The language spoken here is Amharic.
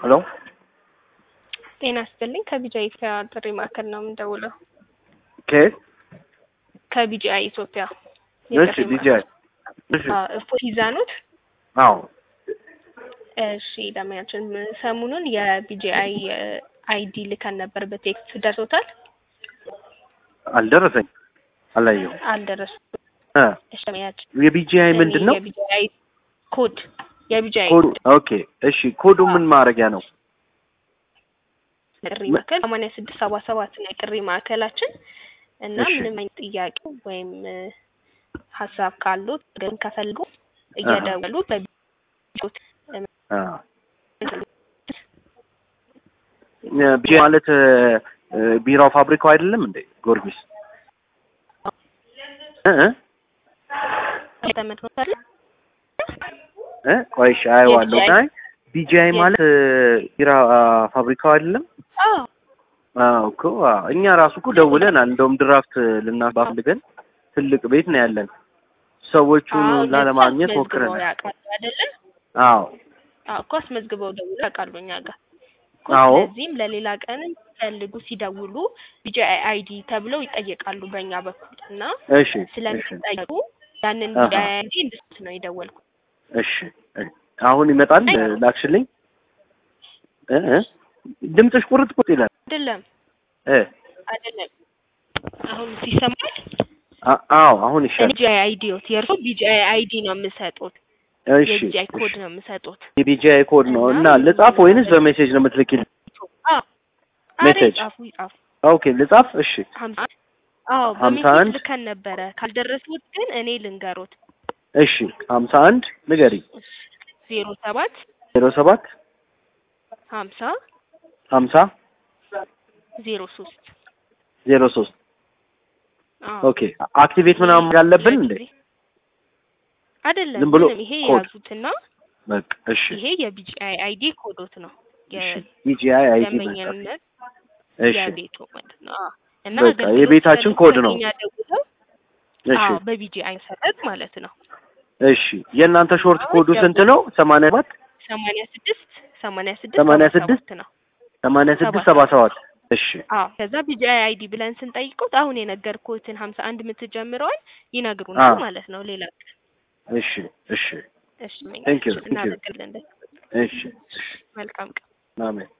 ሄሎ ጤና ይስጥልኝ ከቢጂአይ ኢትዮጵያ ጥሪ ማዕከል ነው የምንደውለው። ከየት? ከቢጂአይ ኢትዮጵያ እሺ ቢጂአይ እሺ እፎይ ይዛኑት። አዎ እሺ ደመኛችን ሰሞኑን የቢጂአይ አይዲ ልከን ነበር በቴክስት ደርሶታል? አልደረሰኝ አላየሁም። አልደረሱም። እ እሺ ደመኛችን የቢጂአይ ምንድን ነው የቢጂአይ ኮድ የቢጂአይ ኮዱ? ኦኬ እሺ ኮዱ ምን ማድረጊያ ነው? ጥሪ ማዕከል ሰማንያ ስድስት ሰባ ሰባት ነው የጥሪ ማዕከላችን እና እሺ። ምንም አይነት ጥያቄ ወይም እ ሀሳብ ካሉት ግን ከፈልጉ እየደወሉ በቢጆት አ ቢጂአይ ማለት እ እ ቢራው ፋብሪካው አይደለም እንዴ ጊዮርጊስ? እ እ ተመድሮታል። እ ቆይ እሺ አየዋለሁ። የቢጂአይ አይ ቢጂአይ ማለት እ ቢራ ፋብሪካው አይደለም? አዎ አዎ እኮ አዎ። እኛ ራሱ እኮ ደውለናል። እንደውም ድራፍት ልናስባፈልገን ትልቅ ቤት ነው ያለን። ሰዎቹን አዎ ላለማግኘት አስመዝግበው ሞክረናል። ያውቃሉ አይደለ? አዎ አዎ እኮ አስመዝግበው ደውለው ያውቃሉ እኛ ጋር እኮ አዎ። ስለዚህም ለሌላ ቀን ፈልጉ ሲደውሉ ቢጂአይ አይዲ ተብለው ይጠየቃሉ በእኛ በኩል እና እሺ እሺ ስለሚጠየቁ ያንን አሃ። ቢጂአይ አይዲ እንድስት ነው የደወልኩት። እሺ እ አሁን ይመጣል እ ላክሽልኝ እ እ ድምፅሽ ቁርጥ ቁርጥ ይላል አይደለም እ አይደለም አሁን ሲሰማል አ- አዎ አሁን ይሻላል። ቢጂአይ አይዲዎት የእርሶ ቢጂአይ አይዲ ነው የምሰጡት እሺ የቢጂአይ እሺ። ኮድ ነው የምሰጡት። የቢጂአይ ኮድ ነው እና ልጻፍ ወይንስ በሜሴጅ ነው የምትልኪልኝ? አዎ አሬ ሜሴጅ። ይጻፉ ይጻፉ ኦኬ ልጻፍ። እሺ ሀምሳ አዎ ሀምሳ በሜሴጅ አንድ ልከን ነበረ ካልደረሱት ግን እኔ ልንገሮት እሺ ሀምሳ አንድ ንገሪ ዜሮ ሰባት ዜሮ ሰባት ሀምሳ ሀምሳ ዜሮ ሶስት ዜሮ ሶስት አዎ ኦኬ አክቲቬት ምናምን ያለብን እንዴ? አይደለም ዝም ብሎ ምንም ይሄ ኮድ። የያዙትና በቃ እሺ ይሄ የቢጂአይ አይዲ ኮዶት ነው እሺ ቢጂአይ አይዲ መጻፍ የደንበኝነት እሺ የቤቱ ማለት ነው አዎ። እና በቃ አገልግሎት የቤታችን ሲፈልጉ ኮድ ነው። እኛ ደውለው እሺ አዎ በቢጂአይ መሰረት ማለት ነው እሺ የእናንተ ሾርት አሁን ኮዱ ስንት ደውል። ነው? ሰማንያ ሰባት ሰማንያ ስድስት ሰማንያ ስድስት ሰማንያ ሰባ ስድስት ሰባት ነው ሰማንያ ስድስት ሰባ ሰባት እሺ አዎ ከዛ ቢጂአይ አይዲ ብለን ስንጠይቁት አሁን የነገርኩትን ሀምሳ አንድ የምትጀምረዋል ይነግሩናል አዎ። ማለት ነው ሌላ ቀን እሺ እሺ እሺ Thank you, thank you. እናመሰግናለን እሺ መልካም ቀን አሜን